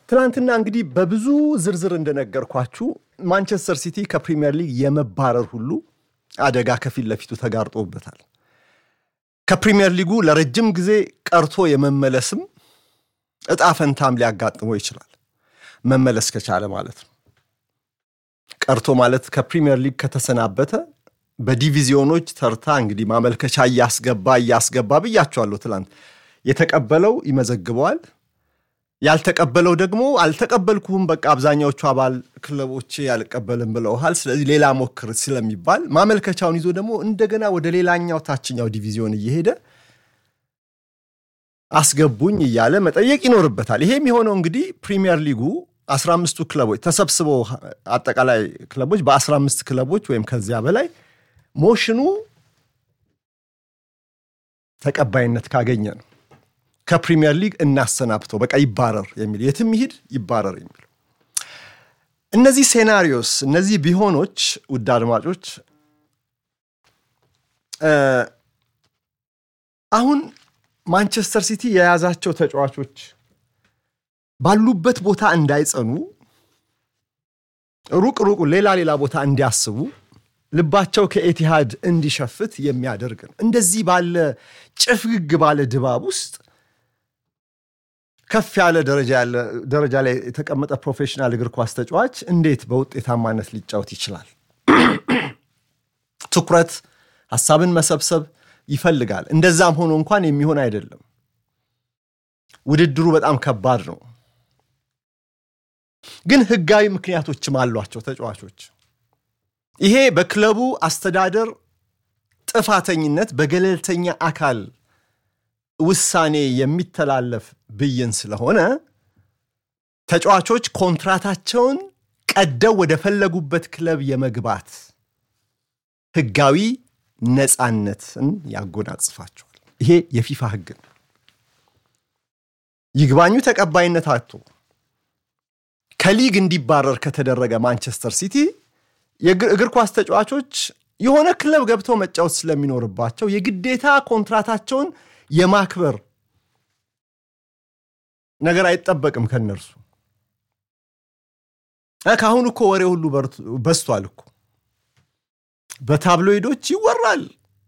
ትናንትና እንግዲህ በብዙ ዝርዝር እንደነገርኳችሁ ማንቸስተር ሲቲ ከፕሪሚየር ሊግ የመባረር ሁሉ አደጋ ከፊት ለፊቱ ተጋርጦበታል። ከፕሪሚየር ሊጉ ለረጅም ጊዜ ቀርቶ የመመለስም እጣ ፈንታም ሊያጋጥመው ይችላል። መመለስ ከቻለ ማለት ነው። ቀርቶ ማለት ከፕሪሚየር ሊግ ከተሰናበተ በዲቪዚዮኖች ተርታ እንግዲህ ማመልከቻ እያስገባ እያስገባ ብያቸዋለሁ ትላንት። የተቀበለው ይመዘግበዋል፣ ያልተቀበለው ደግሞ አልተቀበልኩም፣ በቃ አብዛኛዎቹ አባል ክለቦች አልቀበልም ብለውሃል፣ ስለዚህ ሌላ ሞክር ስለሚባል ማመልከቻውን ይዞ ደግሞ እንደገና ወደ ሌላኛው ታችኛው ዲቪዚዮን እየሄደ አስገቡኝ እያለ መጠየቅ ይኖርበታል። ይሄ የሚሆነው እንግዲህ ፕሪሚየር ሊጉ 15ቱ ክለቦች ተሰብስበው አጠቃላይ ክለቦች በ15 ክለቦች ወይም ከዚያ በላይ ሞሽኑ ተቀባይነት ካገኘ ነው ከፕሪሚየር ሊግ እናሰናብተው በቃ ይባረር የሚል የትም ይሂድ ይባረር የሚል እነዚህ ሴናሪዮስ እነዚህ ቢሆኖች ውድ አድማጮች አሁን ማንቸስተር ሲቲ የያዛቸው ተጫዋቾች ባሉበት ቦታ እንዳይጸኑ ሩቅ ሩቁ ሌላ ሌላ ቦታ እንዲያስቡ ልባቸው ከኤቲሃድ እንዲሸፍት የሚያደርግ ነው። እንደዚህ ባለ ጭፍግግ ባለ ድባብ ውስጥ ከፍ ያለ ደረጃ ላይ የተቀመጠ ፕሮፌሽናል እግር ኳስ ተጫዋች እንዴት በውጤታማነት ሊጫወት ይችላል? ትኩረት፣ ሀሳብን መሰብሰብ ይፈልጋል። እንደዛም ሆኖ እንኳን የሚሆን አይደለም። ውድድሩ በጣም ከባድ ነው። ግን ህጋዊ ምክንያቶችም አሏቸው ተጫዋቾች። ይሄ በክለቡ አስተዳደር ጥፋተኝነት በገለልተኛ አካል ውሳኔ የሚተላለፍ ብይን ስለሆነ ተጫዋቾች ኮንትራታቸውን ቀደው ወደ ፈለጉበት ክለብ የመግባት ህጋዊ ነፃነትን ያጎናጽፋቸዋል። ይሄ የፊፋ ህግ ነው። ይግባኙ ተቀባይነት አጥቶ ከሊግ እንዲባረር ከተደረገ ማንቸስተር ሲቲ የእግር ኳስ ተጫዋቾች የሆነ ክለብ ገብተው መጫወት ስለሚኖርባቸው የግዴታ ኮንትራታቸውን የማክበር ነገር አይጠበቅም ከነርሱ። ከአሁኑ እኮ ወሬ ሁሉ በዝቷል እኮ በታብሎይዶች ይወራል።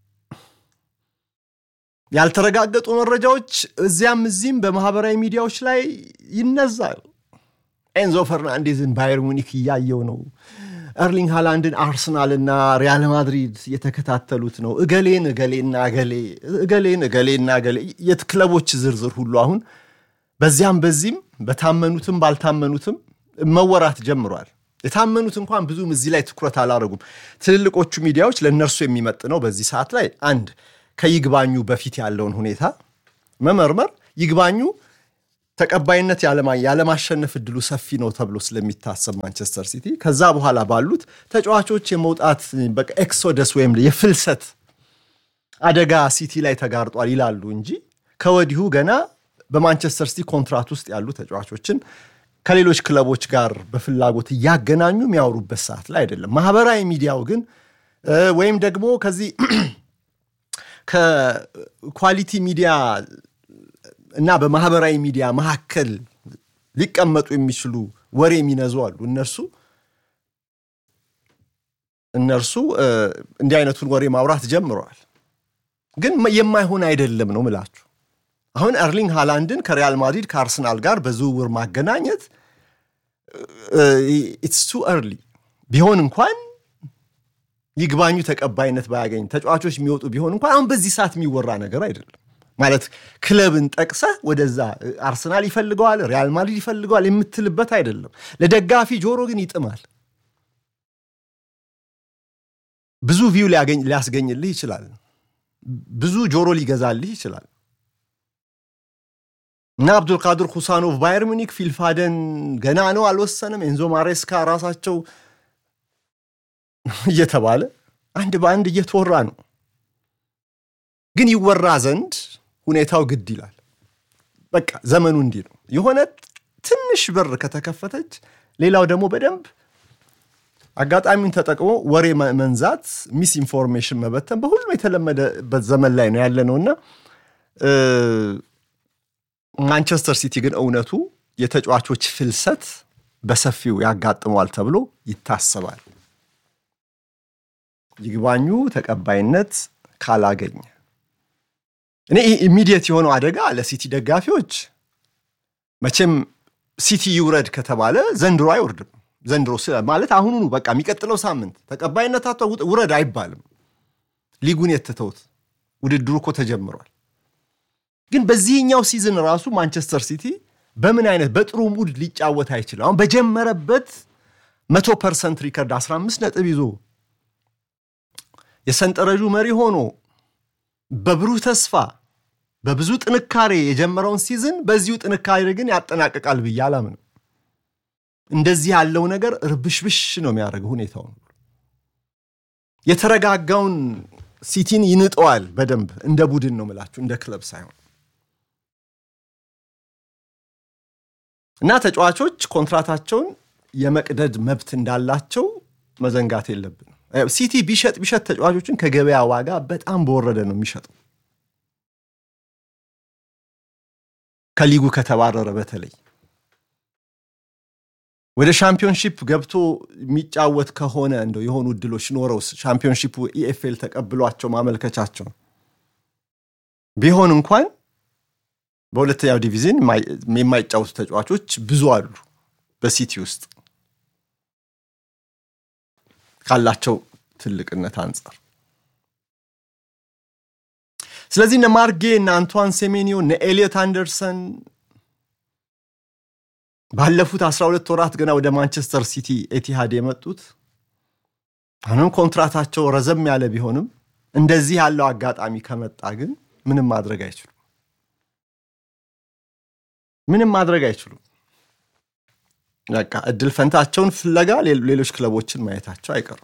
ያልተረጋገጡ መረጃዎች እዚያም እዚህም በማህበራዊ ሚዲያዎች ላይ ይነዛል። ኤንዞ ፈርናንዴዝን ባየር ሙኒክ እያየው ነው። ኤርሊንግ ሃላንድን አርሰናልና ሪያል ማድሪድ እየተከታተሉት ነው። እገሌን እገሌና እገሌ እገሌን እገሌና እገሌ የት ክለቦች ዝርዝር ሁሉ አሁን በዚያም በዚህም በታመኑትም ባልታመኑትም መወራት ጀምሯል። የታመኑት እንኳን ብዙም እዚህ ላይ ትኩረት አላደረጉም። ትልልቆቹ ሚዲያዎች ለእነርሱ የሚመጥነው በዚህ ሰዓት ላይ አንድ ከይግባኙ በፊት ያለውን ሁኔታ መመርመር፣ ይግባኙ ተቀባይነት ያለማሸነፍ እድሉ ሰፊ ነው ተብሎ ስለሚታሰብ ማንቸስተር ሲቲ ከዛ በኋላ ባሉት ተጫዋቾች የመውጣት ኤክሶደስ ወይም የፍልሰት አደጋ ሲቲ ላይ ተጋርጧል ይላሉ እንጂ ከወዲሁ ገና በማንቸስተር ሲቲ ኮንትራት ውስጥ ያሉ ተጫዋቾችን ከሌሎች ክለቦች ጋር በፍላጎት እያገናኙ የሚያወሩበት ሰዓት ላይ አይደለም። ማህበራዊ ሚዲያው ግን ወይም ደግሞ ከዚህ ከኳሊቲ ሚዲያ እና በማህበራዊ ሚዲያ መካከል ሊቀመጡ የሚችሉ ወሬ የሚነዙ አሉ። እነርሱ እነርሱ እንዲህ አይነቱን ወሬ ማውራት ጀምረዋል። ግን የማይሆን አይደለም ነው ምላችሁ። አሁን ኤርሊንግ ሃላንድን ከሪያል ማድሪድ ከአርሰናል ጋር በዝውውር ማገናኘት ኢትስ ቱ እርሊ ቢሆን እንኳን ይግባኙ ተቀባይነት ባያገኝ ተጫዋቾች የሚወጡ ቢሆን እንኳን አሁን በዚህ ሰዓት የሚወራ ነገር አይደለም። ማለት ክለብን ጠቅሰህ ወደዛ አርሰናል ይፈልገዋል፣ ሪያል ማድሪድ ይፈልገዋል የምትልበት አይደለም። ለደጋፊ ጆሮ ግን ይጥማል። ብዙ ቪው ሊያስገኝልህ ይችላል። ብዙ ጆሮ ሊገዛልህ ይችላል። እና አብዱልቃድር ሁሳኖቭ ባየር ሙኒክ፣ ፊልፋደን ገና ነው አልወሰንም፣ ኤንዞ ማሬስካ ራሳቸው እየተባለ አንድ በአንድ እየተወራ ነው። ግን ይወራ ዘንድ ሁኔታው ግድ ይላል። በቃ ዘመኑ እንዲህ ነው። የሆነ ትንሽ በር ከተከፈተች ሌላው ደግሞ በደንብ አጋጣሚውን ተጠቅሞ ወሬ መንዛት፣ ሚስ ኢንፎርሜሽን መበተን በሁሉም የተለመደበት ዘመን ላይ ነው ያለ ነውና ማንቸስተር ሲቲ ግን እውነቱ የተጫዋቾች ፍልሰት በሰፊው ያጋጥመዋል ተብሎ ይታሰባል። ይግባኙ ተቀባይነት ካላገኘ እኔ ኢሚዲየት የሆነው አደጋ ለሲቲ ደጋፊዎች መቼም ሲቲ ይውረድ ከተባለ ዘንድሮ አይወርድም። ዘንድሮ ማለት አሁኑኑ በቃ የሚቀጥለው ሳምንት ተቀባይነት አቶ ውረድ አይባልም። ሊጉን የተተውት ውድድሩ እኮ ተጀምሯል። ግን በዚህኛው ሲዝን ራሱ ማንቸስተር ሲቲ በምን አይነት በጥሩ ሙድ ሊጫወት አይችልም። አሁን በጀመረበት መቶ ፐርሰንት ሪከርድ 15 ነጥብ ይዞ የሰንጠረዡ መሪ ሆኖ በብሩህ ተስፋ በብዙ ጥንካሬ የጀመረውን ሲዝን በዚሁ ጥንካሬ ግን ያጠናቅቃል ብዬ አላምንም። እንደዚህ ያለው ነገር ርብሽብሽ ነው የሚያደርገው ሁኔታውን። የተረጋጋውን ሲቲን ይንጠዋል በደንብ እንደ ቡድን ነው ምላችሁ፣ እንደ ክለብ ሳይሆን እና ተጫዋቾች ኮንትራታቸውን የመቅደድ መብት እንዳላቸው መዘንጋት የለብንም። ሲቲ ቢሸጥ ቢሸጥ ተጫዋቾችን ከገበያ ዋጋ በጣም በወረደ ነው የሚሸጠው። ከሊጉ ከተባረረ በተለይ ወደ ሻምፒዮንሺፕ ገብቶ የሚጫወት ከሆነ እንደው የሆኑ እድሎች ኖረውስ ሻምፒዮንሺፑ ኢኤፍኤል ተቀብሏቸው ማመልከቻቸው ቢሆን እንኳን በሁለተኛው ዲቪዥን የማይጫወቱ ተጫዋቾች ብዙ አሉ በሲቲ ውስጥ ካላቸው ትልቅነት አንጻር። ስለዚህ እነ ማርጌ እነ አንቷን ሴሜኒዮ እነ ኤሊዮት አንደርሰን ባለፉት 12 ወራት ገና ወደ ማንቸስተር ሲቲ ኤቲሃድ የመጡት አሁንም ኮንትራታቸው ረዘም ያለ ቢሆንም እንደዚህ ያለው አጋጣሚ ከመጣ ግን ምንም ማድረግ አይችሉም። ምንም ማድረግ አይችሉም። በቃ እድል ፈንታቸውን ፍለጋ ሌሎች ክለቦችን ማየታቸው አይቀሩም።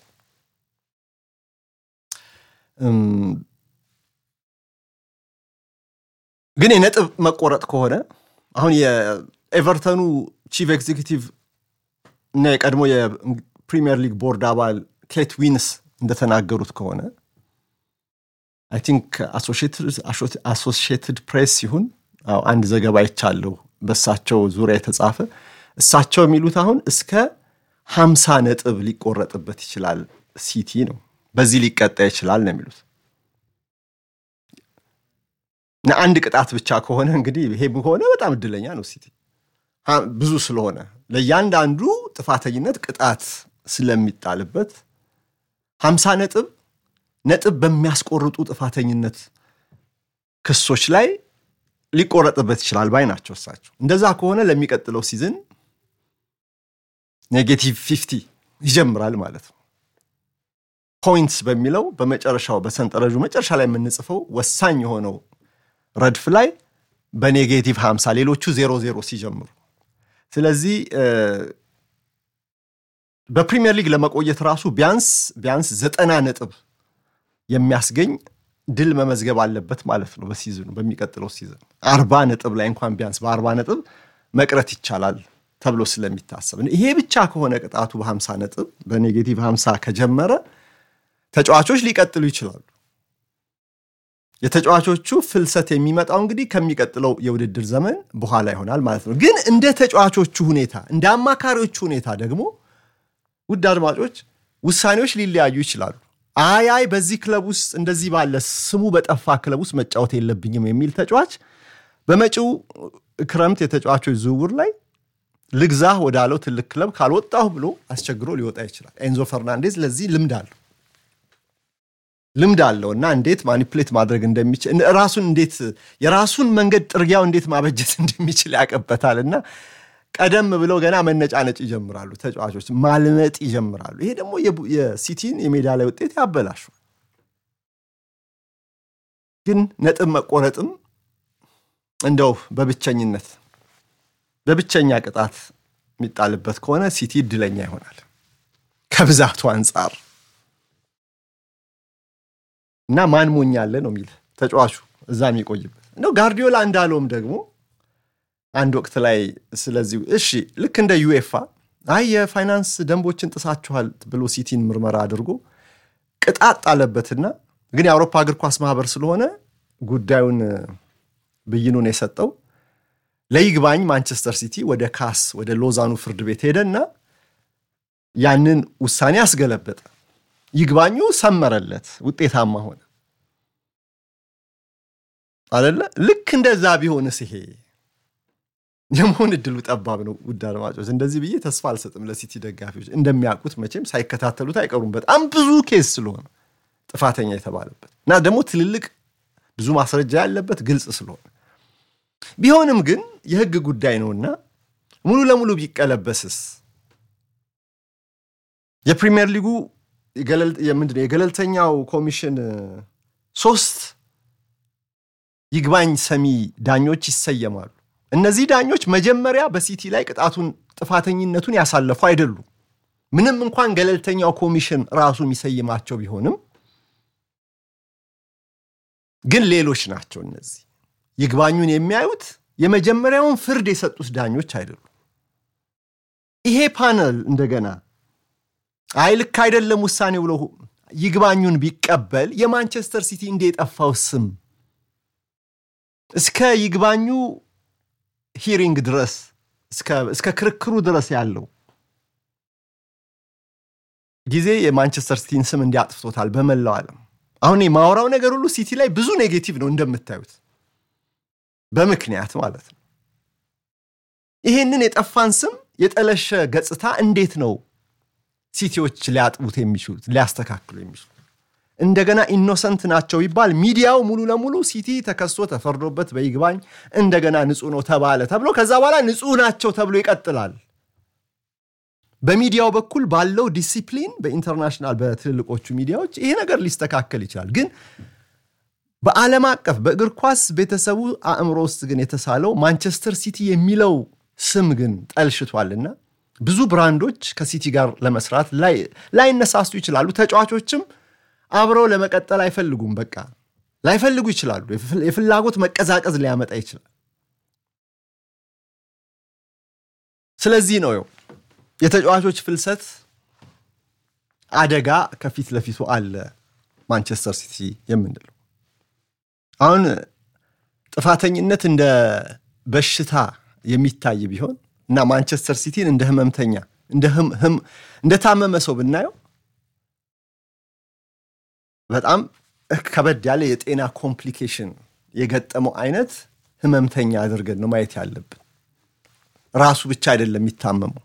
ግን የነጥብ መቆረጥ ከሆነ አሁን የኤቨርተኑ ቺፍ ኤግዚኪቲቭ እና የቀድሞ የፕሪሚየር ሊግ ቦርድ አባል ኬት ዊንስ እንደተናገሩት ከሆነ አይ ቲንክ አሶሺየትድ ፕሬስ ሲሆን አንድ ዘገባ ይቻለሁ በእሳቸው ዙሪያ የተጻፈ እሳቸው የሚሉት አሁን እስከ ሀምሳ ነጥብ ሊቆረጥበት ይችላል ሲቲ ነው። በዚህ ሊቀጣ ይችላል ነው የሚሉት። አንድ ቅጣት ብቻ ከሆነ እንግዲህ ይሄ ከሆነ በጣም እድለኛ ነው ሲቲ ብዙ ስለሆነ ለእያንዳንዱ ጥፋተኝነት ቅጣት ስለሚጣልበት ሀምሳ ነጥብ ነጥብ በሚያስቆርጡ ጥፋተኝነት ክሶች ላይ ሊቆረጥበት ይችላል ባይ ናቸው እሳቸው። እንደዛ ከሆነ ለሚቀጥለው ሲዝን ኔጌቲቭ ፊፍቲ ይጀምራል ማለት ነው። ፖይንትስ በሚለው በመጨረሻው በሰንጠረዡ መጨረሻ ላይ የምንጽፈው ወሳኝ የሆነው ረድፍ ላይ በኔጌቲቭ 50 ሌሎቹ ዜሮ ዜሮ ሲጀምሩ ስለዚህ በፕሪሚየር ሊግ ለመቆየት ራሱ ቢያንስ ቢያንስ ዘጠና ነጥብ የሚያስገኝ ድል መመዝገብ አለበት ማለት ነው። በሲዝኑ በሚቀጥለው ሲዝን አርባ ነጥብ ላይ እንኳን ቢያንስ በአርባ ነጥብ መቅረት ይቻላል ተብሎ ስለሚታሰብ ይሄ ብቻ ከሆነ ቅጣቱ በ50 ነጥብ በኔጌቲቭ 50 ከጀመረ ተጫዋቾች ሊቀጥሉ ይችላሉ። የተጫዋቾቹ ፍልሰት የሚመጣው እንግዲህ ከሚቀጥለው የውድድር ዘመን በኋላ ይሆናል ማለት ነው። ግን እንደ ተጫዋቾቹ ሁኔታ እንደ አማካሪዎቹ ሁኔታ ደግሞ ውድ አድማጮች ውሳኔዎች ሊለያዩ ይችላሉ። አይ አይ በዚህ ክለብ ውስጥ እንደዚህ ባለ ስሙ በጠፋ ክለብ ውስጥ መጫወት የለብኝም የሚል ተጫዋች በመጪው ክረምት የተጫዋቾች ዝውውር ላይ ልግዛህ ወዳለው ትልቅ ክለብ ካልወጣሁ ብሎ አስቸግሮ ሊወጣ ይችላል። ኤንዞ ፈርናንዴዝ ለዚህ ልምድ አለው ልምድ አለው እና እንዴት ማኒፕሌት ማድረግ እንደሚችል ራሱን እንዴት የራሱን መንገድ ጥርጊያው እንዴት ማበጀት እንደሚችል ያቀበታል እና ቀደም ብለው ገና መነጫነጭ ይጀምራሉ። ተጫዋቾች ማልመጥ ይጀምራሉ። ይሄ ደግሞ የሲቲን የሜዳ ላይ ውጤት ያበላሹ። ግን ነጥብ መቆረጥም እንደው በብቸኝነት በብቸኛ ቅጣት የሚጣልበት ከሆነ ሲቲ እድለኛ ይሆናል ከብዛቱ አንጻር እና ማን ሞኛለ ነው የሚል ተጫዋቹ እዛ የሚቆይበት እንደው ጋርዲዮላ እንዳለውም ደግሞ አንድ ወቅት ላይ ስለዚህ እሺ ልክ እንደ ዩኤፋ አይ የፋይናንስ ደንቦችን ጥሳችኋል ብሎ ሲቲን ምርመራ አድርጎ ቅጣት ጣለበትና ግን የአውሮፓ እግር ኳስ ማህበር ስለሆነ ጉዳዩን ብይኑን የሰጠው ለይግባኝ ማንቸስተር ሲቲ ወደ ካስ ወደ ሎዛኑ ፍርድ ቤት ሄደና ያንን ውሳኔ አስገለበጠ። ይግባኙ ሰመረለት፣ ውጤታማ ሆነ አደለ? ልክ እንደዛ ቢሆንስ ይሄ የመሆን እድሉ ጠባብ ነው። ውድ አድማጮች፣ እንደዚህ ብዬ ተስፋ አልሰጥም ለሲቲ ደጋፊዎች። እንደሚያውቁት መቼም ሳይከታተሉት አይቀሩም። በጣም ብዙ ኬስ ስለሆነ ጥፋተኛ የተባለበት እና ደግሞ ትልልቅ ብዙ ማስረጃ ያለበት ግልጽ ስለሆነ ቢሆንም ግን የሕግ ጉዳይ ነውና ሙሉ ለሙሉ ቢቀለበስስ የፕሪሚየር ሊጉ ምንድን ነው የገለልተኛው ኮሚሽን ሶስት ይግባኝ ሰሚ ዳኞች ይሰየማሉ። እነዚህ ዳኞች መጀመሪያ በሲቲ ላይ ቅጣቱን ጥፋተኝነቱን ያሳለፉ አይደሉም። ምንም እንኳን ገለልተኛው ኮሚሽን ራሱ የሚሰይማቸው ቢሆንም ግን ሌሎች ናቸው። እነዚህ ይግባኙን የሚያዩት የመጀመሪያውን ፍርድ የሰጡት ዳኞች አይደሉም። ይሄ ፓነል እንደገና አይ ልክ አይደለም ውሳኔ ብሎ ይግባኙን ቢቀበል የማንቸስተር ሲቲ እንደ የጠፋው ስም እስከ ይግባኙ ሂሪንግ ድረስ እስከ ክርክሩ ድረስ ያለው ጊዜ የማንቸስተር ሲቲን ስም እንዲያጥፍቶታል በመላው ዓለም። አሁን የማወራው ነገር ሁሉ ሲቲ ላይ ብዙ ኔጌቲቭ ነው እንደምታዩት፣ በምክንያት ማለት ነው። ይሄንን የጠፋን ስም የጠለሸ ገጽታ እንዴት ነው ሲቲዎች ሊያጥቡት የሚችሉት ሊያስተካክሉ የሚችሉት? እንደገና ኢኖሰንት ናቸው ይባል ሚዲያው ሙሉ ለሙሉ ሲቲ ተከሶ ተፈርዶበት በይግባኝ እንደገና ንጹህ ነው ተባለ ተብሎ ከዛ በኋላ ንጹህ ናቸው ተብሎ ይቀጥላል። በሚዲያው በኩል ባለው ዲሲፕሊን በኢንተርናሽናል በትልልቆቹ ሚዲያዎች ይሄ ነገር ሊስተካከል ይችላል። ግን በዓለም አቀፍ በእግር ኳስ ቤተሰቡ አእምሮ ውስጥ ግን የተሳለው ማንቸስተር ሲቲ የሚለው ስም ግን ጠልሽቷልና ብዙ ብራንዶች ከሲቲ ጋር ለመስራት ላይነሳሱ ይችላሉ። ተጫዋቾችም አብረው ለመቀጠል አይፈልጉም። በቃ ላይፈልጉ ይችላሉ። የፍላጎት መቀዛቀዝ ሊያመጣ ይችላል። ስለዚህ ነው የተጫዋቾች ፍልሰት አደጋ ከፊት ለፊቱ አለ ማንቸስተር ሲቲ የምንለው። አሁን ጥፋተኝነት እንደ በሽታ የሚታይ ቢሆን እና ማንቸስተር ሲቲን እንደ ህመምተኛ እንደታመመ ሰው ብናየው በጣም ከበድ ያለ የጤና ኮምፕሊኬሽን የገጠመው አይነት ህመምተኛ አድርገን ነው ማየት ያለብን። ራሱ ብቻ አይደለም የሚታመመው፣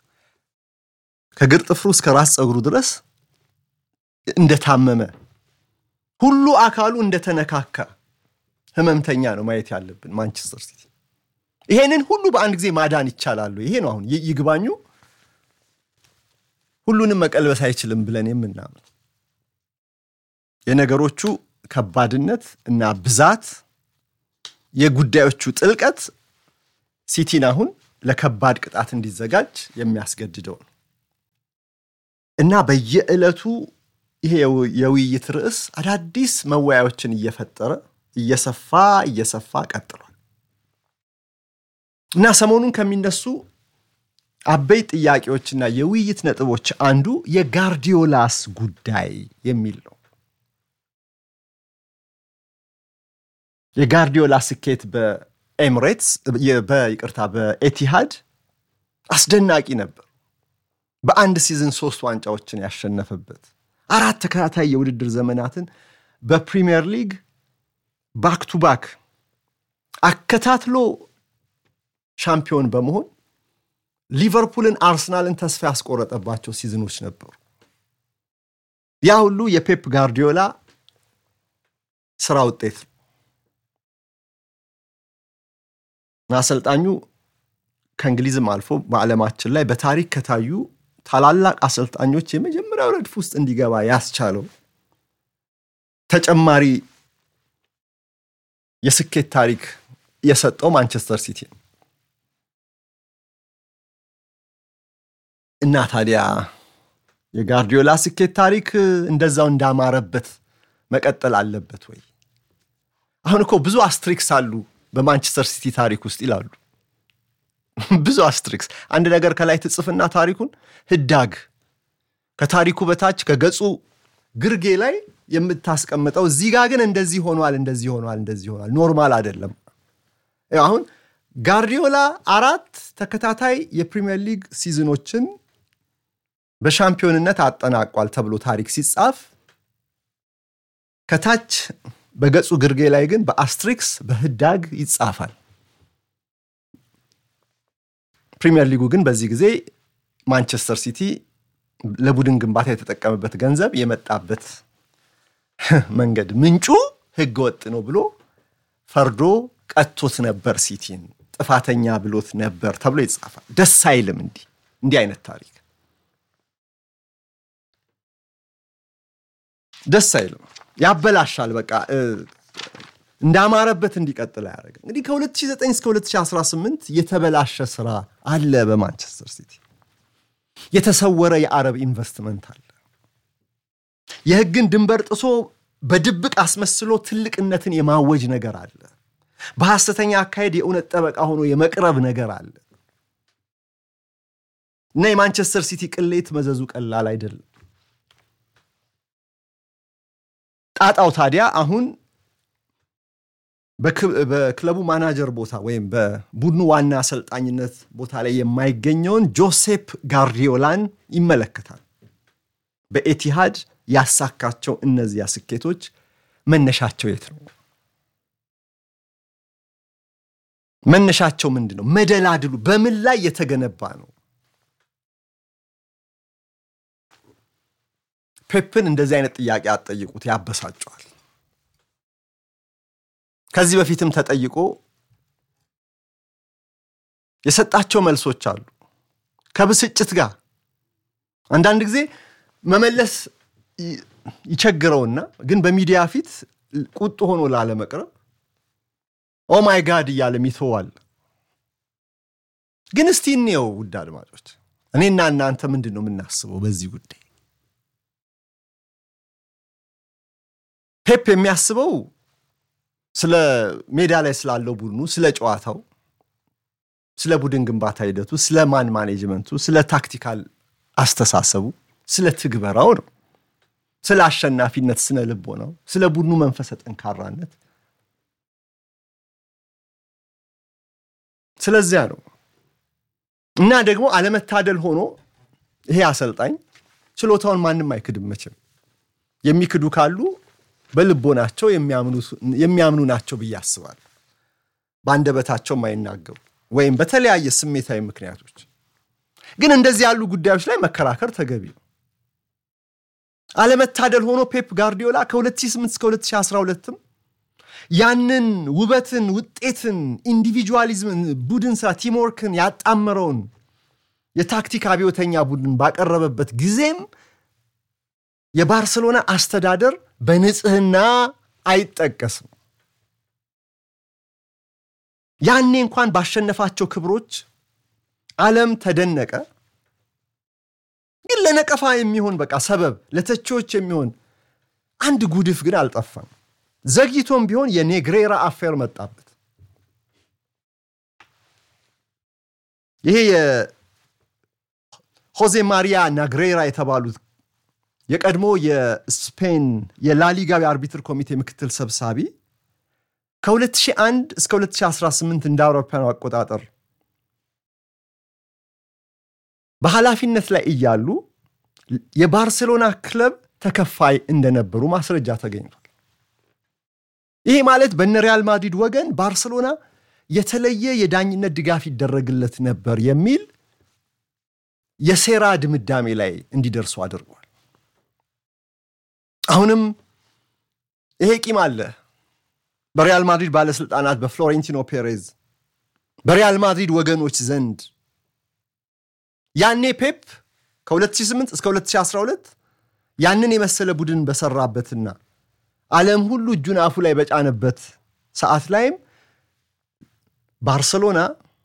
ከግር ጥፍሩ እስከ ራስ ፀጉሩ ድረስ እንደታመመ ሁሉ አካሉ እንደተነካካ ህመምተኛ ነው ማየት ያለብን ማንቸስተር ሲቲ። ይሄንን ሁሉ በአንድ ጊዜ ማዳን ይቻላሉ? ይሄ ነው አሁን ይግባኙ ሁሉንም መቀልበስ አይችልም ብለን የምናምን የነገሮቹ ከባድነት እና ብዛት የጉዳዮቹ ጥልቀት ሲቲን አሁን ለከባድ ቅጣት እንዲዘጋጅ የሚያስገድደው ነው እና በየዕለቱ ይሄ የውይይት ርዕስ አዳዲስ መወያዮችን እየፈጠረ እየሰፋ እየሰፋ ቀጥሏል እና ሰሞኑን ከሚነሱ አበይት ጥያቄዎችና የውይይት ነጥቦች አንዱ የጋርዲዮላስ ጉዳይ የሚል ነው። የጋርዲዮላ ስኬት በኤምሬትስ በይቅርታ በኤቲሃድ አስደናቂ ነበር። በአንድ ሲዝን ሶስት ዋንጫዎችን ያሸነፈበት አራት ተከታታይ የውድድር ዘመናትን በፕሪሚየር ሊግ ባክ ቱ ባክ አከታትሎ ሻምፒዮን በመሆን ሊቨርፑልን፣ አርሰናልን ተስፋ ያስቆረጠባቸው ሲዝኖች ነበሩ። ያ ሁሉ የፔፕ ጋርዲዮላ ስራ ውጤት ነው። አሰልጣኙ ከእንግሊዝም አልፎ በዓለማችን ላይ በታሪክ ከታዩ ታላላቅ አሰልጣኞች የመጀመሪያው ረድፍ ውስጥ እንዲገባ ያስቻለው ተጨማሪ የስኬት ታሪክ የሰጠው ማንቸስተር ሲቲ ነው እና ታዲያ የጋርዲዮላ ስኬት ታሪክ እንደዛው እንዳማረበት መቀጠል አለበት ወይ? አሁን እኮ ብዙ አስትሪክስ አሉ በማንቸስተር ሲቲ ታሪክ ውስጥ ይላሉ። ብዙ አስትሪክስ። አንድ ነገር ከላይ ትጽፍና ታሪኩን ህዳግ ከታሪኩ በታች ከገጹ ግርጌ ላይ የምታስቀምጠው እዚህ ጋር ግን እንደዚህ ሆኗል፣ እንደዚህ ሆኗል፣ እንደዚህ ሆኗል፣ ኖርማል አይደለም። አሁን ጋርዲዮላ አራት ተከታታይ የፕሪሚየር ሊግ ሲዝኖችን በሻምፒዮንነት አጠናቋል ተብሎ ታሪክ ሲጻፍ ከታች በገጹ ግርጌ ላይ ግን በአስትሪክስ በህዳግ ይጻፋል። ፕሪሚየር ሊጉ ግን በዚህ ጊዜ ማንቸስተር ሲቲ ለቡድን ግንባታ የተጠቀመበት ገንዘብ የመጣበት መንገድ ምንጩ ህገ ወጥ ነው ብሎ ፈርዶ ቀጥቶት ነበር፣ ሲቲን ጥፋተኛ ብሎት ነበር ተብሎ ይጻፋል። ደስ አይልም እንዲህ እንዲህ አይነት ታሪክ ደስ አይልም፣ ያበላሻል። በቃ እንዳማረበት እንዲቀጥል አያደርግም። እንግዲህ ከ2009 እስከ 2018 የተበላሸ ስራ አለ በማንቸስተር ሲቲ። የተሰወረ የአረብ ኢንቨስትመንት አለ። የህግን ድንበር ጥሶ በድብቅ አስመስሎ ትልቅነትን የማወጅ ነገር አለ። በሐሰተኛ አካሄድ የእውነት ጠበቃ ሆኖ የመቅረብ ነገር አለ እና የማንቸስተር ሲቲ ቅሌት መዘዙ ቀላል አይደለም። ጣጣው ታዲያ አሁን በክለቡ ማናጀር ቦታ ወይም በቡድኑ ዋና አሰልጣኝነት ቦታ ላይ የማይገኘውን ጆሴፕ ጋርዲዮላን ይመለከታል። በኤቲሃድ ያሳካቸው እነዚያ ስኬቶች መነሻቸው የት ነው? መነሻቸው ምንድን ነው? መደላድሉ በምን ላይ የተገነባ ነው? ፔፕን እንደዚህ አይነት ጥያቄ አትጠይቁት፣ ያበሳጨዋል። ከዚህ በፊትም ተጠይቆ የሰጣቸው መልሶች አሉ ከብስጭት ጋር አንዳንድ ጊዜ መመለስ ይቸግረውና ግን በሚዲያ ፊት ቁጡ ሆኖ ላለመቅረብ ኦማይ ጋድ እያለም ይተዋል። ግን እስቲ እንየው ውድ አድማጮች፣ እኔና እናንተ ምንድን ነው የምናስበው በዚህ ጉዳይ? ፔፕ የሚያስበው ስለ ሜዳ ላይ ስላለው ቡድኑ፣ ስለ ጨዋታው፣ ስለ ቡድን ግንባታ ሂደቱ፣ ስለ ማን ማኔጅመንቱ፣ ስለ ታክቲካል አስተሳሰቡ፣ ስለ ትግበራው ነው። ስለ አሸናፊነት ስነ ልቦናው፣ ስለ ቡድኑ መንፈሰ ጠንካራነት። ስለዚያ ነው እና ደግሞ አለመታደል ሆኖ ይሄ አሰልጣኝ ችሎታውን ማንም አይክድም መቼም። የሚክዱ ካሉ በልቦናቸው የሚያምኑ ናቸው ብዬ አስባለሁ። በአንደበታቸው የማይናገሩ ወይም በተለያየ ስሜታዊ ምክንያቶች። ግን እንደዚህ ያሉ ጉዳዮች ላይ መከራከር ተገቢ ነው። አለመታደል ሆኖ ፔፕ ጋርዲዮላ ከ2008 እስከ 2012ም ያንን ውበትን፣ ውጤትን፣ ኢንዲቪጁዋሊዝምን፣ ቡድን ስራ ቲምወርክን ያጣመረውን የታክቲክ አብዮተኛ ቡድን ባቀረበበት ጊዜም የባርሰሎና አስተዳደር በንጽህና አይጠቀስም። ያኔ እንኳን ባሸነፋቸው ክብሮች ዓለም ተደነቀ። ግን ለነቀፋ የሚሆን በቃ ሰበብ ለተቺዎች የሚሆን አንድ ጉድፍ ግን አልጠፋም። ዘግይቶም ቢሆን የኔግሬራ አፌር መጣበት። ይሄ የሆዜ ማሪያ ናግሬራ የተባሉት የቀድሞ የስፔን የላሊጋ የአርቢትር ኮሚቴ ምክትል ሰብሳቢ ከ2001 እስከ 2018 እንደ አውሮፓውያኑ አቆጣጠር በኃላፊነት ላይ እያሉ የባርሴሎና ክለብ ተከፋይ እንደነበሩ ማስረጃ ተገኝቷል። ይሄ ማለት በነ ሪያል ማድሪድ ወገን ባርሴሎና የተለየ የዳኝነት ድጋፍ ይደረግለት ነበር የሚል የሴራ ድምዳሜ ላይ እንዲደርሱ አድርጓል። አሁንም ይሄ ቂም አለ በሪያል ማድሪድ ባለስልጣናት፣ በፍሎሬንቲኖ ፔሬዝ፣ በሪያል ማድሪድ ወገኖች ዘንድ ያኔ ፔፕ ከ2008 እስከ 2012 ያንን የመሰለ ቡድን በሰራበትና ዓለም ሁሉ እጁን አፉ ላይ በጫነበት ሰዓት ላይም ባርሰሎና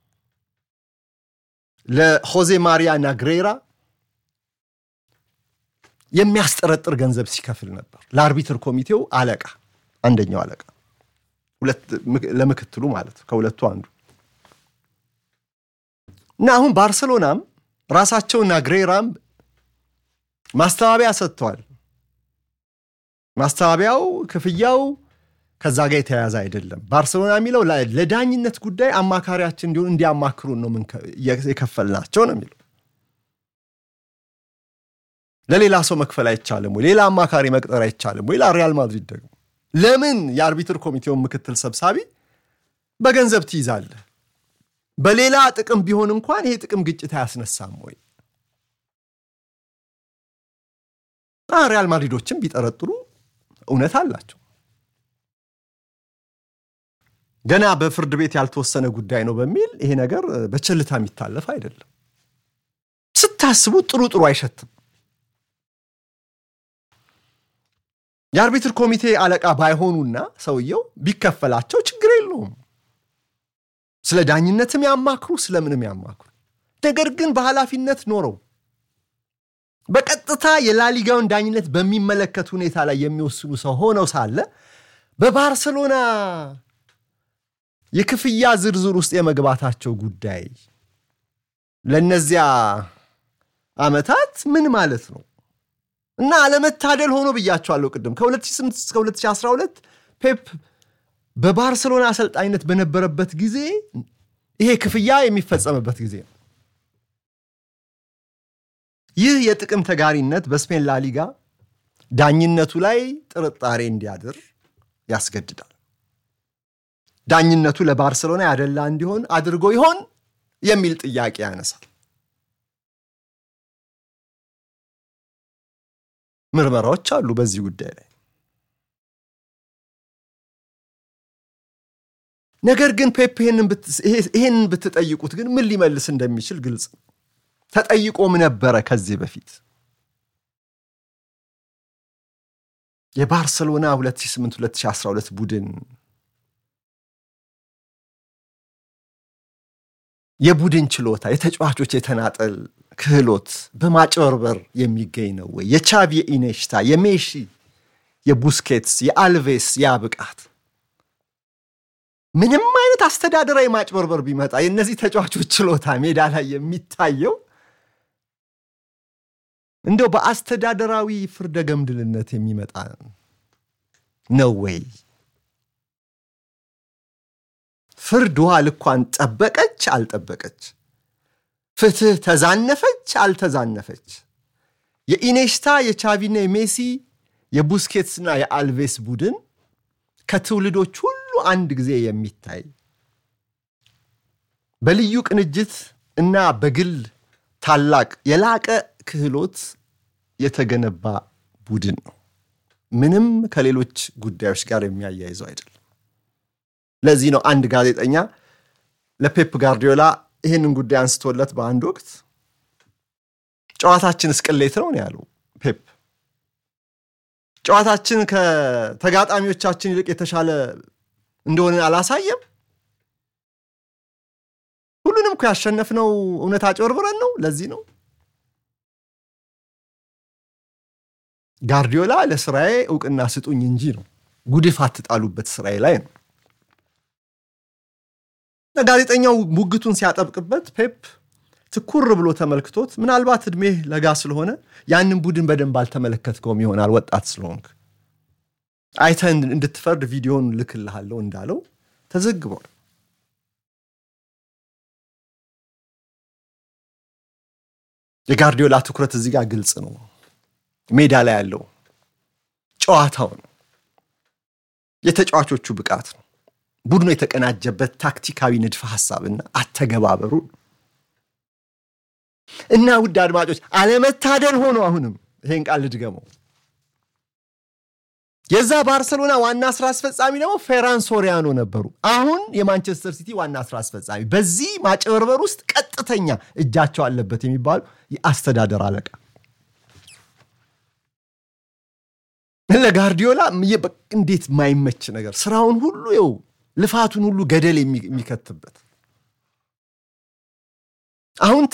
ለሆዜ ማሪያ ናግሬራ የሚያስጠረጥር ገንዘብ ሲከፍል ነበር። ለአርቢትር ኮሚቴው አለቃ፣ አንደኛው አለቃ ለምክትሉ ማለት ከሁለቱ አንዱ እና አሁን ባርሰሎናም ራሳቸው ናግሬራም ማስተባበያ ሰጥተዋል። ማስተባበያው ክፍያው ከዛ ጋር የተያያዘ አይደለም። ባርሰሎና የሚለው ለዳኝነት ጉዳይ አማካሪያችን እንዲሆን እንዲያማክሩን ነው የከፈልናቸው ነው የሚለው። ለሌላ ሰው መክፈል አይቻልም ወይ? ሌላ አማካሪ መቅጠር አይቻልም ወይ? ሪያል ማድሪድ ደግሞ ለምን የአርቢትር ኮሚቴውን ምክትል ሰብሳቢ በገንዘብ ትይዛለህ? በሌላ ጥቅም ቢሆን እንኳን ይሄ ጥቅም ግጭት አያስነሳም ወይ? ሪያል ማድሪዶችም ቢጠረጥሩ እውነት አላቸው። ገና በፍርድ ቤት ያልተወሰነ ጉዳይ ነው በሚል ይሄ ነገር በቸልታ የሚታለፍ አይደለም። ስታስቡ ጥሩ ጥሩ አይሸትም። የአርቢትር ኮሚቴ አለቃ ባይሆኑና ሰውየው ቢከፈላቸው ችግር የለውም። ስለ ዳኝነትም ያማክሩ፣ ስለምንም ያማክሩ። ነገር ግን በኃላፊነት ኖረው በቀጥታ የላሊጋውን ዳኝነት በሚመለከት ሁኔታ ላይ የሚወስኑ ሰው ሆነው ሳለ በባርሰሎና የክፍያ ዝርዝር ውስጥ የመግባታቸው ጉዳይ ለእነዚያ ዓመታት ምን ማለት ነው? እና አለመታደል ሆኖ ብያቸዋለሁ ቅድም ከ2008 እስከ 2012 ፔፕ በባርሰሎና አሰልጣኝነት በነበረበት ጊዜ ይሄ ክፍያ የሚፈጸምበት ጊዜ ነው። ይህ የጥቅም ተጋሪነት በስፔን ላሊጋ ዳኝነቱ ላይ ጥርጣሬ እንዲያድር ያስገድዳል። ዳኝነቱ ለባርሰሎና ያደላ እንዲሆን አድርጎ ይሆን የሚል ጥያቄ ያነሳል። ምርመራዎች አሉ በዚህ ጉዳይ ላይ። ነገር ግን ፔፕ ይሄንን ብትጠይቁት ግን ምን ሊመልስ እንደሚችል ግልጽ ነው። ተጠይቆም ነበረ ከዚህ በፊት የባርሰሎና 2008-2012 ቡድን የቡድን ችሎታ፣ የተጫዋቾች የተናጠል ክህሎት በማጭበርበር የሚገኝ ነው ወይ? የቻቢ የኢኔሽታ፣ የሜሺ፣ የቡስኬትስ፣ የአልቬስ ያ ብቃት ምንም አይነት አስተዳደራዊ ማጭበርበር ቢመጣ የእነዚህ ተጫዋቾች ችሎታ ሜዳ ላይ የሚታየው እንደው በአስተዳደራዊ ፍርደ ገምድልነት የሚመጣ ነው ወይ? ፍርድ ውሃ ልኳን ጠበቀች አልጠበቀች፣ ፍትህ ተዛነፈች አልተዛነፈች፣ የኢኔሽታ የቻቪና የሜሲ የቡስኬትስና የአልቬስ ቡድን ከትውልዶች ሁሉ አንድ ጊዜ የሚታይ በልዩ ቅንጅት እና በግል ታላቅ የላቀ ክህሎት የተገነባ ቡድን ነው። ምንም ከሌሎች ጉዳዮች ጋር የሚያያይዘው አይደለም። ለዚህ ነው አንድ ጋዜጠኛ ለፔፕ ጋርዲዮላ ይህንን ጉዳይ አንስቶለት በአንድ ወቅት ጨዋታችን እስቅሌት ነው ያለው ፔፕ። ጨዋታችን ከተጋጣሚዎቻችን ይልቅ የተሻለ እንደሆነ አላሳየም። ሁሉንም እኮ ያሸነፍነው እውነት አጭበርብረን ነው። ለዚህ ነው ጋርዲዮላ ለስራዬ እውቅና ስጡኝ እንጂ ነው ጉድፍ አትጣሉበት ስራዬ ላይ ነው። ጋዜጠኛው ሙግቱን ሲያጠብቅበት ፔፕ ትኩር ብሎ ተመልክቶት ምናልባት እድሜህ ለጋ ስለሆነ ያንን ቡድን በደንብ አልተመለከትከውም ይሆናል ወጣት ስለሆንክ አይተህ እንድትፈርድ ቪዲዮን ልክልሃለሁ እንዳለው ተዘግቧል። የጋርዲዮላ ትኩረት እዚህ ጋር ግልጽ ነው። ሜዳ ላይ ያለው ጨዋታው ነው፣ የተጫዋቾቹ ብቃት ነው፣ ቡድኑ የተቀናጀበት ታክቲካዊ ንድፈ ሐሳብና አተገባበሩ እና ውድ አድማጮች አለመታደል ሆኖ አሁንም ይሄን ቃል ልድገመው የዛ ባርሰሎና ዋና ስራ አስፈጻሚ ደግሞ ፌራን ሶሪያኖ ነበሩ። አሁን የማንቸስተር ሲቲ ዋና ስራ አስፈጻሚ፣ በዚህ ማጭበርበር ውስጥ ቀጥተኛ እጃቸው አለበት የሚባሉ የአስተዳደር አለቃ ለጋርዲዮላ እንዴት ማይመች ነገር ስራውን ሁሉ ው ልፋቱን ሁሉ ገደል የሚከትበት አሁን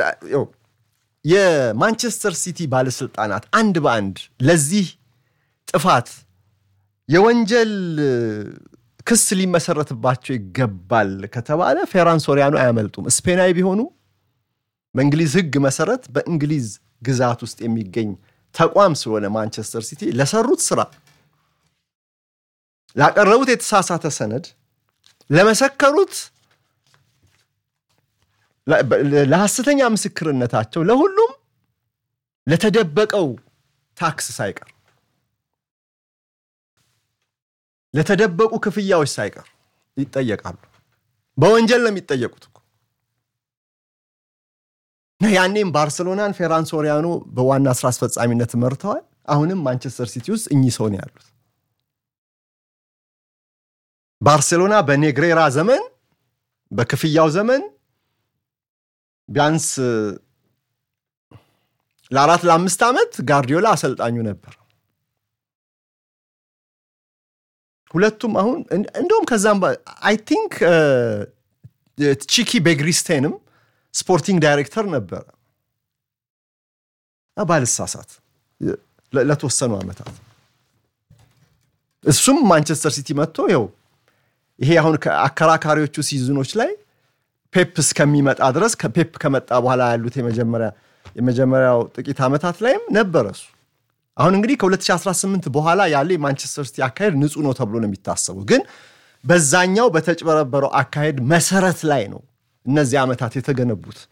የማንቸስተር ሲቲ ባለስልጣናት አንድ በአንድ ለዚህ ጥፋት የወንጀል ክስ ሊመሰረትባቸው ይገባል ከተባለ ፌራን ሶሪያኖ አያመልጡም። ስፔናዊ ቢሆኑ በእንግሊዝ ሕግ መሰረት በእንግሊዝ ግዛት ውስጥ የሚገኝ ተቋም ስለሆነ ማንቸስተር ሲቲ ለሰሩት ስራ ላቀረቡት የተሳሳተ ሰነድ ለመሰከሩት ለሐሰተኛ ምስክርነታቸው ለሁሉም ለተደበቀው ታክስ ሳይቀር ለተደበቁ ክፍያዎች ሳይቀር ይጠየቃሉ። በወንጀል ነው የሚጠየቁት እኮ ያኔም ባርሰሎናን ፌራን ሶሪያኖ በዋና ስራ አስፈጻሚነት መርተዋል። አሁንም ማንቸስተር ሲቲ ውስጥ እኚህ ሰው ነው ያሉት። ባርሴሎና በኔግሬራ ዘመን በክፍያው ዘመን ቢያንስ ለአራት ለአምስት ዓመት ጋርዲዮላ አሰልጣኙ ነበር። ሁለቱም አሁን እንደውም ከዛም አይ ቲንክ ቺኪ ቤግሪስቴንም ስፖርቲንግ ዳይሬክተር ነበረ ባልሳሳት ለተወሰኑ ዓመታት እሱም ማንቸስተር ሲቲ መጥቶ ይኸው ይሄ አሁን ከአከራካሪዎቹ ሲዝኖች ላይ ፔፕ እስከሚመጣ ድረስ ከፔፕ ከመጣ በኋላ ያሉት የመጀመሪያው ጥቂት ዓመታት ላይም ነበረ እሱ። አሁን እንግዲህ ከ2018 በኋላ ያለ የማንቸስተር ሲቲ አካሄድ ንጹህ ነው ተብሎ ነው የሚታሰቡ፣ ግን በዛኛው በተጭበረበረው አካሄድ መሰረት ላይ ነው እነዚህ ዓመታት የተገነቡት።